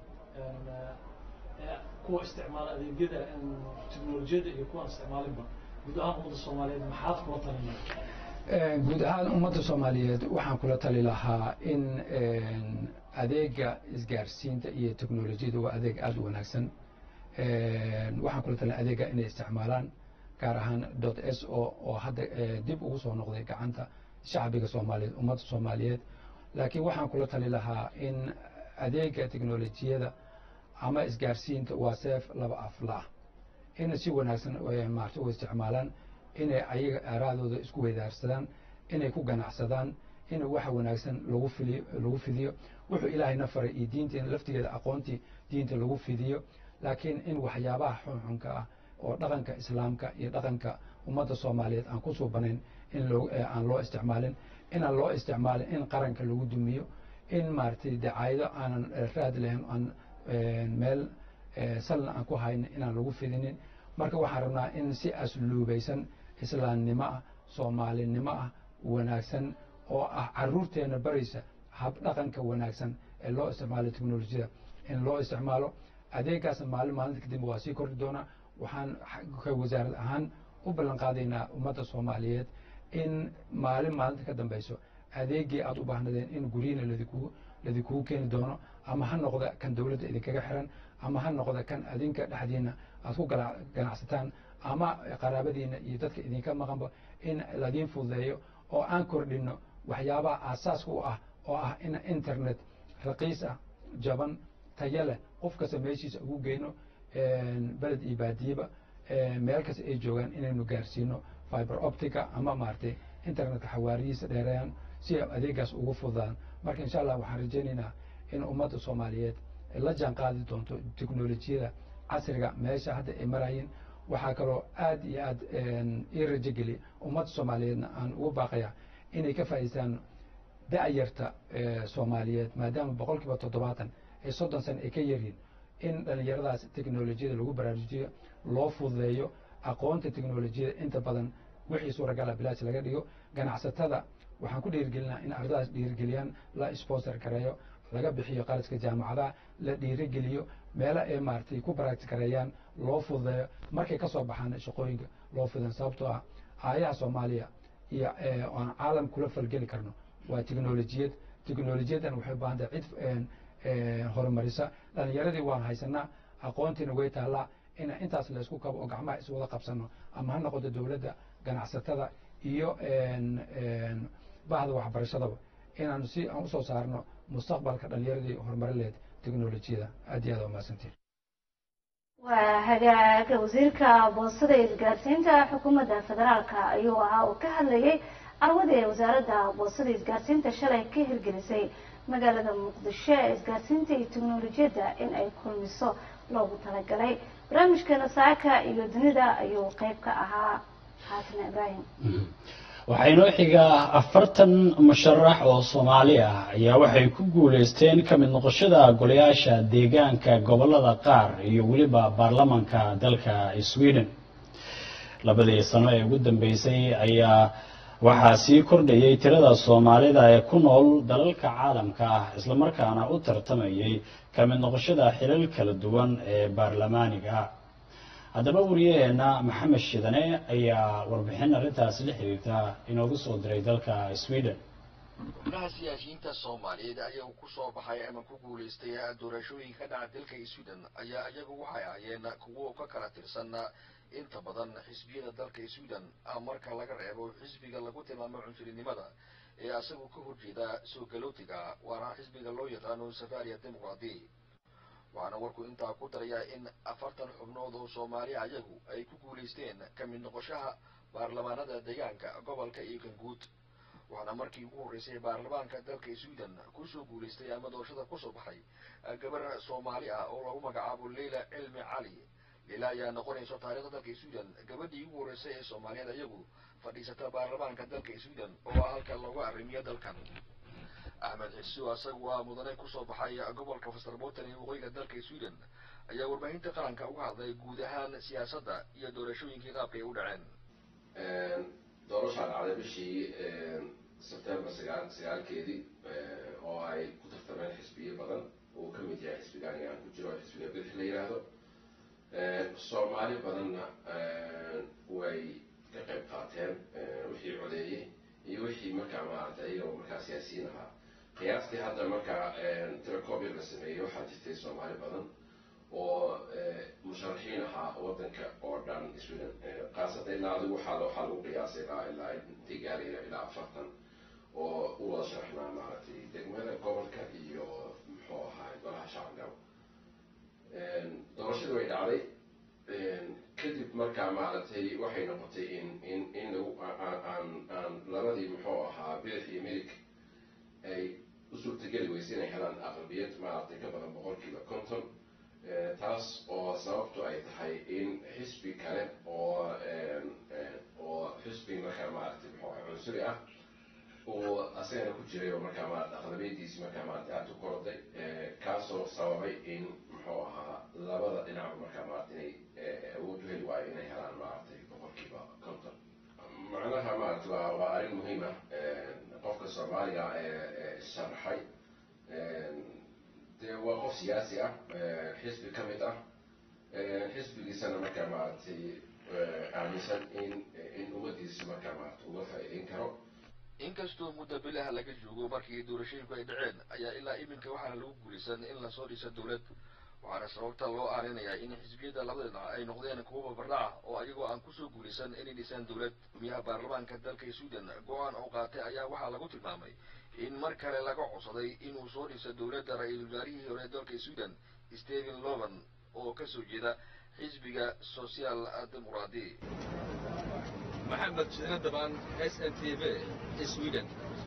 L: kuwa isticmaala adeegyada teknolojiyada iyo kuwaan isticmaalinba guud ahaan ummadda soomaaliyeed maxaad kula talinaya
K: guud ahaan ummadda soomaaliyeed waxaan kula tali lahaa in adeega isgaarsiinta iyo teknolojiyada waa adeeg aada u wanaagsan waxaan kula talin adeega inay isticmaalaan gaar ahaan dot s o oo hadda dib ugu soo noqday gacanta shacbiga soomaaliyeed ummadda soomaaliyeed laakiin waxaan kula tali lahaa in adeega teknolojiyada ama isgaarsiinta waa seef laba aflaah in si wanaagsan maarta u isticmaalaan inay ayaga aaraadooda isku weydaarsadaan inay ku ganacsadaan in waxa wanaagsan lagu filiyo lagu fidiyo wuxuu ilaahayna faray iyo diinteena laftigeeda aqoontii diinta lagu fidiyo laakiin in waxyaabaha xunxunka ah oo dhaqanka islaamka iyo dhaqanka ummadda soomaaliyeed aan ku suubanayn in loo aan loo isticmaalin inaan loo isticmaalin in qaranka lagu dumiyo in maaragtay dacaayado aanan raad lahayn aan meel salna aan ku haynin inaan lagu fidinin marka waxaan rabnaa in si asluubaysan islaamnimo ah soomaalinimo ah wanaagsan oo ah caruurteena baraysa hab dhaqanka wanaagsan ee loo isticmaalo teknolojiyada in loo isticmaalo adeegaasna maalin maalinta kadib waa sii kordhi doonaa waxaan ka wasaarad ahaan u ballan qaadaynaa ummadda soomaaliyeed in maalin maalinta ka dambayso adeegii aada u baahnadeen in guryiina ladikugu ladikugu keeni doono ama ha noqda kan dowladda idinkaga xiran ama ha noqda kan adinka dhexdiina aad ku ganacsataan ama qaraabadiina iyo dadka idinka maqanba in ladiin fududeeyo oo aan kordhino waxyaabaha aasaaska u ah oo ah in internet raqiis ah jaban tayo leh qof kasta meeshiisa ugu geyno beled iyo baadiyeba meel kasta ay joogaan inaynu gaarsiino fiber optica ama maaragtay internetka xawaariyiisa dheereeyaan si ay adeegaas ugu fududaan marka insha allah waxaan rajaynaynaa in ummadda soomaaliyeed la jaan qaadi doonto teknolojiyada casriga meesha hadda ay marayiin waxaa kaloo aad iyo aad ii rajogeliya ummadda soomaaliyeedna aan ugu baaqaya inay ka faa'idaystaan da'yarta soomaaliyeed maadaama boqol kiiba toddobaatan ee soddon sana ay ka yaryihin in dhallinyaradaas teknolojiyada lagu baraarujiyo loo fududeeyo aqoonta teknolojiyada inta badan wixii suuragala bilaash laga dhigo ganacsatada waxaan ku dhiirigelinaa in ardadaas dhiirigeliyaan la sponsor gareeyo laga bixiyo qaladka jaamacadaha la dhiirigeliyo meelo ay maaragtay ku baracti gareeyaan loo fududeeyo markay ka soo baxaan shaqooyinka loo fududeyn sababtoo ah aayaha soomaaliya iyo aan caalam kula falgeli karno waa tiknolojiyad tiknolojiyaddan waxay u baahan tahay cid horumarisa dhalinyaradii waan haysanaa aqoontiina way taallaa in intaas laysku kabo oo gacmaha iswada qabsano ama ha noqoto dowladda ganacsatada iyo bahda waxbarashadaba inaanu si aan usoo saarno mustaqbalka dhalinyaradii horumarileed teknolojiyada aad iyo aad waa mahadsantiin
B: waa hagaaga wasiirka boostada iyo isgaarsiinta xukuumadda federaalka ayuu ahaa uu ka hadlayay carwadii wasaaradda boostada isgaarsiinta shalay ka hirgelisay magaalada muqdisho ee isgaarsiinta iyo teknolojiyadda in ay kulmiso loogu talagalay barnaamijkeena saaka iyo dunida ayuu qeyb ka ahaa xaasan ibraahim
A: waxaa inoo xigaa afartan musharax oo soomaali ah ayaa waxay ku guuleysteen ka mid noqoshada golayaasha deegaanka gobolada qaar iyo weliba baarlamanka dalka sweden labadii sano ee ugu dambeysay ayaa waxaa sii kordhayay tirada soomaalida ee ku nool dalalka caalamka ah islamarkaana u tartamayay ka mid noqoshada xilal kala duwan ee baarlamaaniga haddaba wariyaheena maxamed shidane ayaa warbixin arrintaasi la xiriirta inoogu soo diray dalka sweden
M: xubnaha siyaasiyiinta soomaaliyeed ayagu ku soo baxay ama ku guulaystay doorashooyinka dhaca dalka sweden ayaa iyagu waxay ahaayeen kuwo ka kala tirsan inta badan xisbiyada dalka sweden marka laga reebo xisbiga lagu tilmaamo cunsurinimada ee asagu ka horjeeda soo galootiga waana xisbiga loo yaqaano safaria dimuqraadi waxaana warku intaa ku darayaa in afartan xubnood oo soomaali ayagu ay ku guulaysteen ka mid noqoshaha baarlamaanada deegaanka gobolka iyo kanguud waxaana markii ugu horreysay baarlamaanka dalka sweden kusoo guulaystay ama doorashada kusoo baxay gabar soomaali ah oo lagu magacaabo leila cilmi cali leila ayaa noqonayso taariikhda dalka sweden gabadhii ugu horreysay ee soomaaliyeed ayagu fadhiisata baarlamaanka dalka sweden oo ah halka looga arrimiyo dalkan axmed xisu asagu waa mudane kusoo baxay gobolka fasterbotan ee waqooyiga dalka sweden ayaa warbaahinta qaranka uga hadlay guud ahaan siyaasadda iyo doorashooyinkii qaabka ay u dhaceen
N: doorashaa dhacday bishii sebtembar sagaal sagaalkeedii oo ay ku tartameen xisbiyo badan uu ka mid yahay xisbigaani aan ku jiro xisbiga bidix la yidhaahdo soomaali badanna way ka qayb qaateen wixii codeeyey iyo wixii markaa maaragtay iyagoo markaa siyaasiyiin ahaa qiyaastii hadda markaa tirakoobyar la sameeyey waxaa jirtay soomaali badan oo musharaxiin ahaa wadanka oo dhan sweden khaasatan ilaa adigu waxaa waxaa lagu qiyaasay ilaa ilaa intay gaarayna ilaa afartan oo u wada sharaxnaa maaragtay degmada gobolka iyo muxuu ahaa golaha shacabka doorashadii way dhacday kadib markaa maaragtay waxay noqotay in in in lagu aan aan labadii muxuu ahaa bidix iyo midig ay u suurtageli weysay inay helaan aqlabiyad maaragtay ka badan boqolkiiba konton taas oo sababtu ay tahay in xisbi kale oo oo xisbi markaa maaragtay muxuu ahaa cunsuri ah uu asagana ku jiray oo markaa maarata aqlabiyadiisi markaa maarata aada u koroday kaasoo sababay in muxuu ahaa labada dhinac markaa maarata inay awood u heli waayo inay helaan maaragtay boqolkiiba konton macnaha maarata waa waa arrin muhiim ah qofka soomaaliga ee sharaxay dee waa qof siyaasi ah xisbi ka mid ah xisbigiisana markaa maaragtay aaminsan in in ummadiisa markaa maarata uga faa'iideyn karo
M: inkastoo muddo bilaha laga joogo markii doorashooyinku ay dhaceen ayaa ilaa iminka waxaana lagu guulaysan in lasoo dhiso dowlad waxaana sababta loo aaninayaa in xisbiyada labada dhinac ay noqdeen kuwo babardhaca oo ayagoo aan kusoo guulaysan inay dhisaan dowlad gumiyaha baarlamaanka dalka sweden go-aan oo qaatay ayaa waxaa lagu tilmaamay in mar kale laga codsaday inuu soo dhiso dowladda ra-iisul wasaarihii hore dalka sweden stephen lovan oo kasoo jeeda xisbiga social dimuqraadi
O: maxamed shidne dabaan s n t v sweden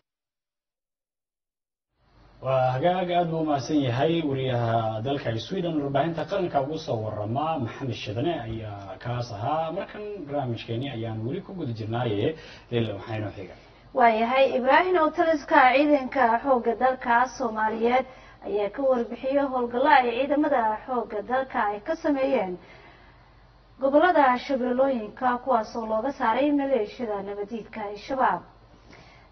A: waa hagaag aada buu umahadsan yahay wariyaha dalka sweden warbaahinta qaranka ugu soo warama maxamed shidane ayaa kaas ahaa markan barnaamijkeeni ayaan weli ku guda jirnaaye lila maxaynoo xiga
B: waayahay ibraahim oo taliska ciidanka xoogga dalka soomaaliyeed ayaa ka warbixiyey howlgallo ay ciidamada xoogga dalka ay ka sameeyeen gobolada shabeellooyinka kuwaas oo looga saaray maleeshiyada nabadiidka al-shabaab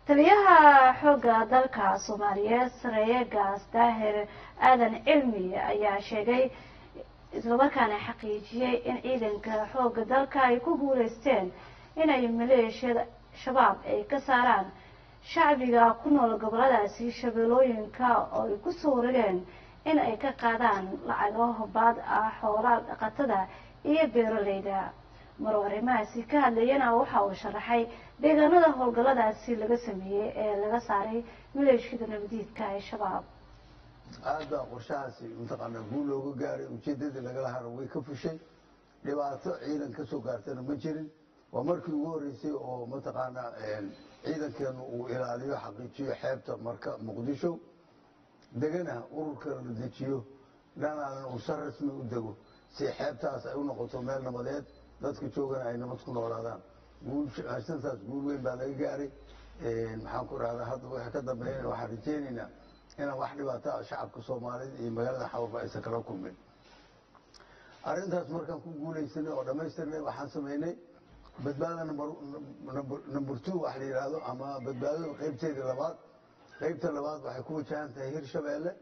B: taliyaha xoogga dalka soomaaliyeed sareeye gaas daahir aadan cilmi ayaa sheegay islamarkaana xaqiijiyey in ciidanka xoogga dalka ay ku guuleysteen inay maleeshiyada shabaab ay ka saaraan shacbiga ku nool goboladaasi shabeellooyinka oo ay ku soo warageen in ay ka qaadaan lacago baad ah xoolaa dhaqatada iyo beeraleyda maruu arrimahaasi ka hadlayana waxa uu sharaxay deegaanada howlgalladaasi laga sameeyey ee laga saaray maleeshiyada nabadiidka ee shabaab
P: aad baa qorshahaasi mataqaanaa guul looga gaaray ujeedadii lagala haro way ka fushay dhibaato ciidan ka soo gaartana ma jirin waa markii ugu horreysay oo mataqaanaa ciidankeenu uu ilaaliyo xaqiijiyo xeebta marka muqdisho degana ururkana la dejiyo dhanaanan uu si rasmi u dego si xeebtaas ay u noqoto meel nabadeed dadka joogana ay nabad ku noolaadaan guulshantaas guul weyn baa laga gaaray maxaan ku rahdaa hadda waxa ka dambeeyana waxaan rajeynaynaa inaan wax dhibaato ah shacabka soomaalida iyo magaalada xawarba aysan kala kulmin arrintaas markaan ku guulaysanay oo dhammaystirnay waxaan samaynay badbaada number two wax la yidhaahdo ama badbaadada qaybteedii labaad qaybta labaad waxay ku wajahan tahay hirshabeelle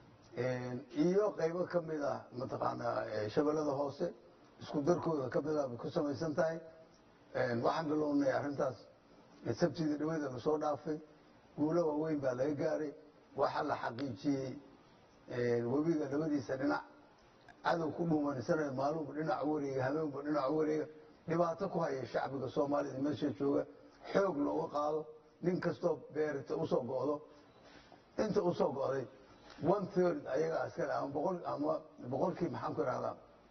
P: iyo qaybo ka mid ah mataqaanaa shabeellada hoose isku darkooda ka mid ah bay ku samaysan tahay waxaan bilownay arrintaas sabtidii dhawada lasoo dhaafay guulo waaweyn baa laga gaaray waxaa la xaqiijiyey webiga labadiisa dhinac cadow ku dhuumansanayo maalinba dhinac u wareega habeenba dhinac u wareega dhibaato ku haya shacbiga soomaalida meesha jooga xoog looga qaado nin kastoo beerta usoo go'do inta usoo go'day one third ayaga askale ama boqol ama boqolkii maxaan ku ihahdaa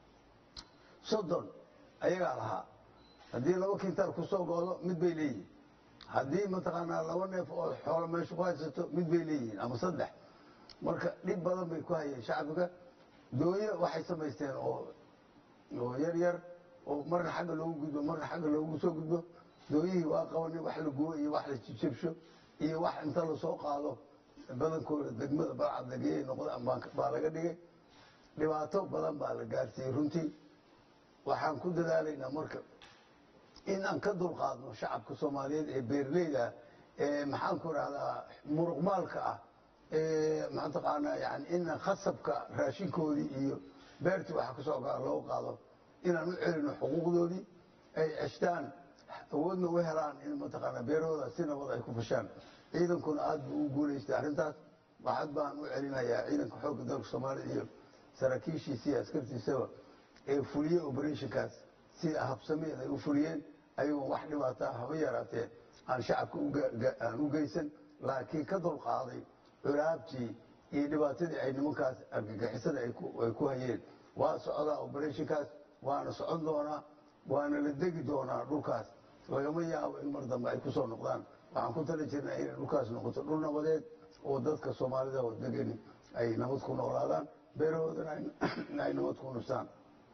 P: soddon ayagaa lahaa haddii laba kintaal kusoo go'do mid bay leeyihin haddii mataqaanaa laba neef oo xoolo meesha ku haysato mid bay leeyihiin ama saddex marka dhib badan bay ku hayeen shacbiga dooye waxay samaysteen oo oo yar yar oo marna xagga loogu gudbo marna xagga loogu soo gudbo dooyihii waa qabanay wax la gubo iyo wax la jijabsho iyo wax inta lasoo qaado badankooda degmada balcad lageeyay noqda baa laga dhigay dhibaato badan baa la gaarsiiyey runtii waxaan ku dadaalaynaa marka in aan ka dulqaadno shacabka soomaaliyeed ee beerleyda ee maxaan ku rahdaa muruqmaalka ah ee mataqaanaa yani in khasabka raashinkoodii iyo beertii waxa kasoo gaa loo qaado inaan u celino xuquuqdoodii ay ceshtaan awoodna u helaan in mataqaanaa beerahooda si nabad ay ku fashaan ciidankuna aad buu u guulaystay arrintaas waxaad baan u celinayaa ciidanka xoogga dalka soomaalida iyo saraakiishiisa iyo askartiisaba ee fuliyey operationkaas sida habsameed ay u fuliyeen ayagoon wax dhibaataa haba yaraatee aan shacabka aan u geysan laakiin ka dulqaaday curaabtii iyo dhibaatadii ay nimankaas argagixisada ay ku hayeen waa socdaa operationkaas waana socon doonaa waana la degi doonaa dhulkaas lagama yaabo in mar dambe ay kusoo noqdaan waxaan ku tali jirnaa inay dhulkaas noqoto dhul nabadeed oo dadka soomaalida oo degani ay nabad ku noolaadaan beerahoodana ay nabad ku nustaan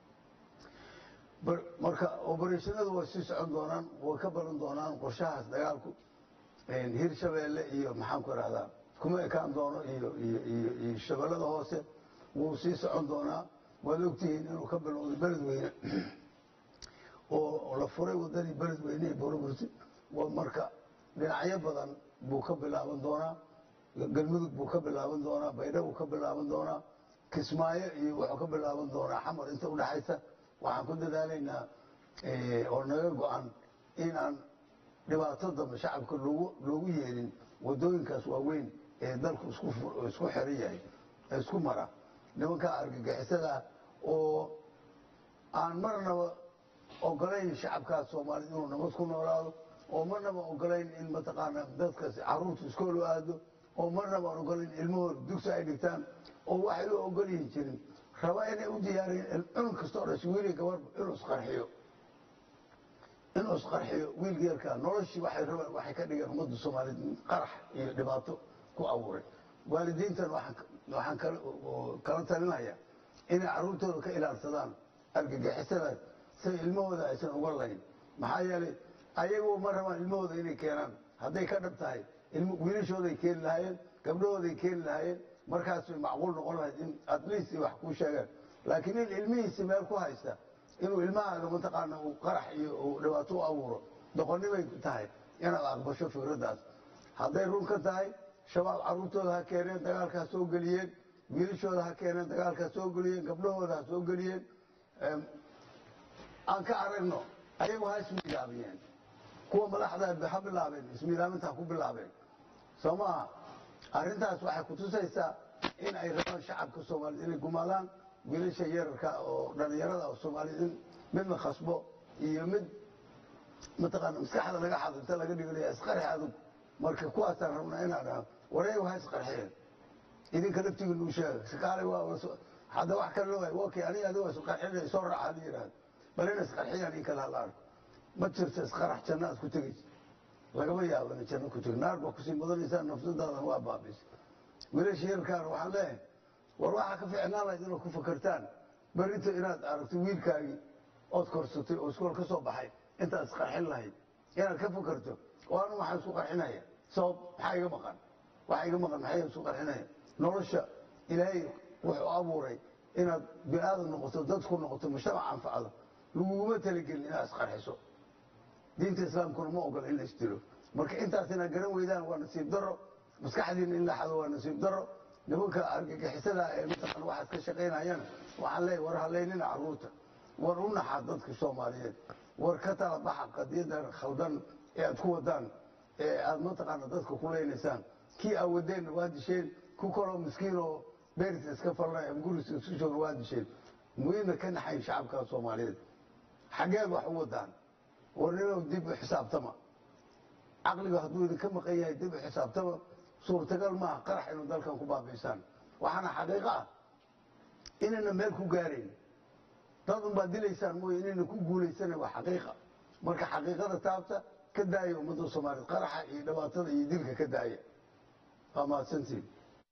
P: marka obereshonadu way sii socon doonaan way ka baran doonaan qorshahaas dagaalku hirshabeelle iyo maxaan ku ihahdaa kuma ekaan doono iyo iyo shabeellada hoose wuu sii socon doonaa waad ogtihiin inuu ka bilowday beledweyne oo la furay wadadii beledweyne ee boroburti marka dhinacyo badan buu ka bilaaban doonaa galmudug buu ka bilaaban doonaa baydha buu ka bilaaban doonaa kismaayo iyo wuxuu ka bilaaban doonaa xamar inta udhexaysa waxaan ku dadaalaynaa oo naga go-an inaan dhibaato dambe shacabka loogu loogu yeelin wadooyinkaas waaweyn ee dalku isku isku xiran yahay ee isku mara nimankaa argagixisada oo aan marnaba ogolayn shacabkaas soomaaliyed inuu nabad ku noolaado oo marnaba ogolayn in mataqaanaa dadkaas caruurta iskool u aado oo marnaba aan ogolayn ilmahooda dugsi ay dhigtaan oo waxay u ogolyihin jirin raba inay u diyaariyeen cunug kastoo dhashay wiilii gabarba inuu isqarxiyo inuu isqarxiyo wiilka yarkaa noloshii waxay rabaan waxay ka dhigeen ummadda soomaaliyeed qarax iyo dhibaato ku abuuray waalidiintan waxaan kala talinaya inay carruurtooda ka ilaalsadaan argagixisadaas say ilmahooda aysan uga layn maxaa yeelay ayagu ma rabaan ilmahooda inay keenaan hadday ka dhab tahay wiilashooday keeni lahaayeen gabdhahooday keeni lahaayeen markaas way macquul noqon lahayd in at least wax kuu sheegaan laakiin in ilmihiisi meel ku haysta inuu ilmahaaga mataqaana uu qarax iyo uu dhibaato u abuuro doqonnibay tahay inaad aqbasho fikraddaas hadday run ka tahay shabaab carruurtooda ha keeneen dagaalka ha soo geliyeen wiilashooda ha keeneen dagaalka ha soo geliyeen gabdhahooda ha soo geliyeen aan ka aragno ayagu ha ismiilaamiyeen kuwa madaxda ha bilaabeen ismiilaaminta ha ku bilaabeen soo maaha arrintaas waxay kutusaysaa in ay rabaan shacabka soomaaliyed inay gumaadaan wiilasha yararka oo dhallinyarada oo soomaaliyed in mid la khasbo iyo mid mataqaana maskaxda laga xado inta laga dhiganaya isqarxi adug marka kuwaasaan rabnaa inaan dhaho wareegu ha isqarxiyeen idinka laftigiinu u sheega shaqaalay waa hadda wax kale loo okay aniga adiga waa isqarxinaya soo raaxa la yidhahda bal ina isqarxiyaan in kale hala arko ma jirto isqarax janno aad ku tegaysa lagama yaabo ina janno ku tegi naar baa kusii mudanaysaa nafsadaadan waa baabaysa wiilasha yarkaan waxaan leeyahay war waxaa ka fiicnaan lahayd inaad ku fakartaan berrito inaad aragto wiilkaagii ood korsatay oo iskool ka soo baxay intaad isqarxin lahayd inaad ka fakarto oo anu waxaan isku qarxinaya sabab maxaa iga maqan waxa iga maqan maxay isku qarxinaya nolosha ilaahay wuxuu abuuray inaad bini-aadam noqoto dadku noqoto mujtamac anfacdo laguguma talagelin inaad isqarxiso diinta islaamkuna ma ogola in la isdilo marka intaas inaad garan weydaan waa nasiib daro maskaxdiina in la xado waa nasiib daro nimanka argagixisada ee mataqan waxaad ka shaqaynayaan waxaan leeyahay war haleynina carruurta war u naxa dadka soomaaliyeed war ka tala baxa qadiyadan khaldan ee aad ku wadaan ee aad mataqaana dadka ku leynaysaan kii aa wadeenna waa disheen ku kaloo miskiin oo beerta iska falnay ama guriska isku jooga waa disheen muhiimna ka naxayn shacabka soomaaliyeed xageed wax u wadaan war ninow dib u xisaabtama caqliga hadduu idinka maqan yahay dib u xisaabtama suurtagal maaha qarax inuu dalkan ku baabaysaan waxaana xaqiiqo ah inayna meel ku gaarayn dad unbaad dilaysaan mooye inayna ku guulaysana waa xaqiiqa marka xaqiiqada taabta ka daaya ummadda soomaaliyeed qaraxa iyo dhibaatada iyo dilka ka daaya waa mahadsantiin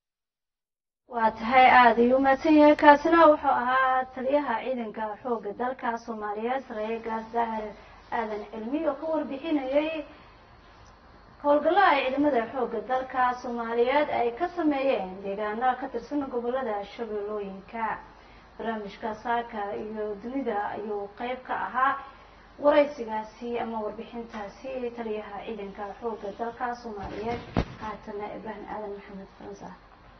B: waa tahay aada ayuu mahadsan yahay kaasina wuxuu ahaa taliyaha ciidanka xoogga dalka soomaaliyeed sareeye gaas daahir aadan cilmi oo ka warbixinayay howlgallada ay ciidamada xoogga dalka soomaaliyeed ay ka sameeyeen deegaano ka tirsan gobolada shabeellooyinka barnaamijka saaka iyo dunida ayuu qeyb ka ahaa waraysigaasi ama warbixintaasi taliyaha ciidanka xoogga dalka soomaaliyeed haatana ibraahim aadan maxamed faransa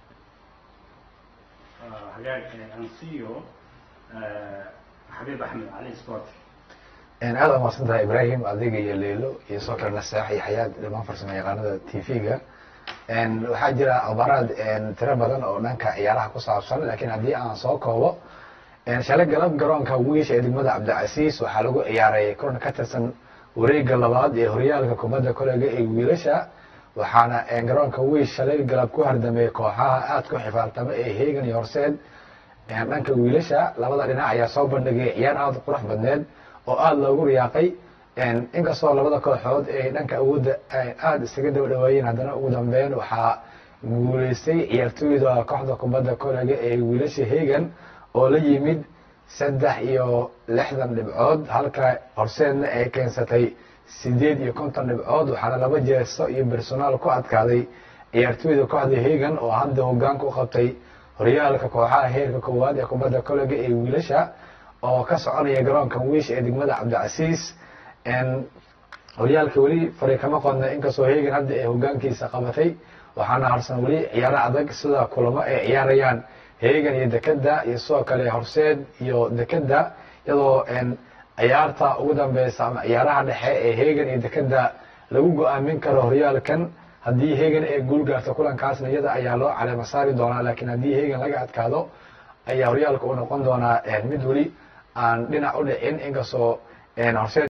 Q: hagaag ansiyo xabiib axmed cali sport
R: aada u mahadsan tahay ibrahim adiga iyo leelo iyo soo kale nasaax iyo xayaad dhamaan farsamo yaqaanada t v-ga waxaa jira akhbaaraad tiro badan oo dhanka ciyaaraha ku saabsan laakiin haddii aan soo koobo shalay galab garoonka wiish ee degmada cabdicasiis waxaa lagu ciyaaray kulan ka tirsan wareega labaad ee horyaalka kubadda kolega ee wiilasha waxaana garoonka wiish shalay galab ku hardameeyey kooxaha aada ku xifaaltama ee heegan iyo horseed dhanka wiilasha labada dhinac ayaa soo bandhigay ciyaar aada u qurux badneed oo aada loogu riyaaqay inkastoo labada kooxood ay dhanka awoodda aada isaga daba dhawaayeen haddana ugu dambeyn waxaa guuleystay ciyaartooyda kooxda kubadda kolega ee wiilasha heegan oo la yimid saddex iyo lixdan dhibcood halka horseedna ay keensatay sideed iyo konton dhibcood waxaana laba jeesto iyo bersonaal ku adkaaday ciyaartooyda kooxda heegan oo hadda hogaanka u qabtay horyaalka kooxaha heerka koowaad ee kubadda kolega ee wiilasha oo ka soconaya garoonka wiish ee degmada cabdicasiis horyaalka weli fari kama qodna inkastoo heegan hadda ay hogaankiisa qabatay waxaana harsan weli ciyaaro adag sida kulamo ay ciyaarayaan heegan iyo dekeda iyo sidoo kale horseed iyo dekeda iyadoo ciyaarta ugu dambeysa ama ciyaaraha dhexe ee heegan iyo dekeda lagu go-aamin karo horyaalkan haddii heegan ay guul gaarto kulankaasna iyada ayaa loo caleema saari doonaa laakiin haddii heegan laga adkaado ayaa horyaalka u noqon doonaa mid weli aan dhinac u dhicin inkastoo horseed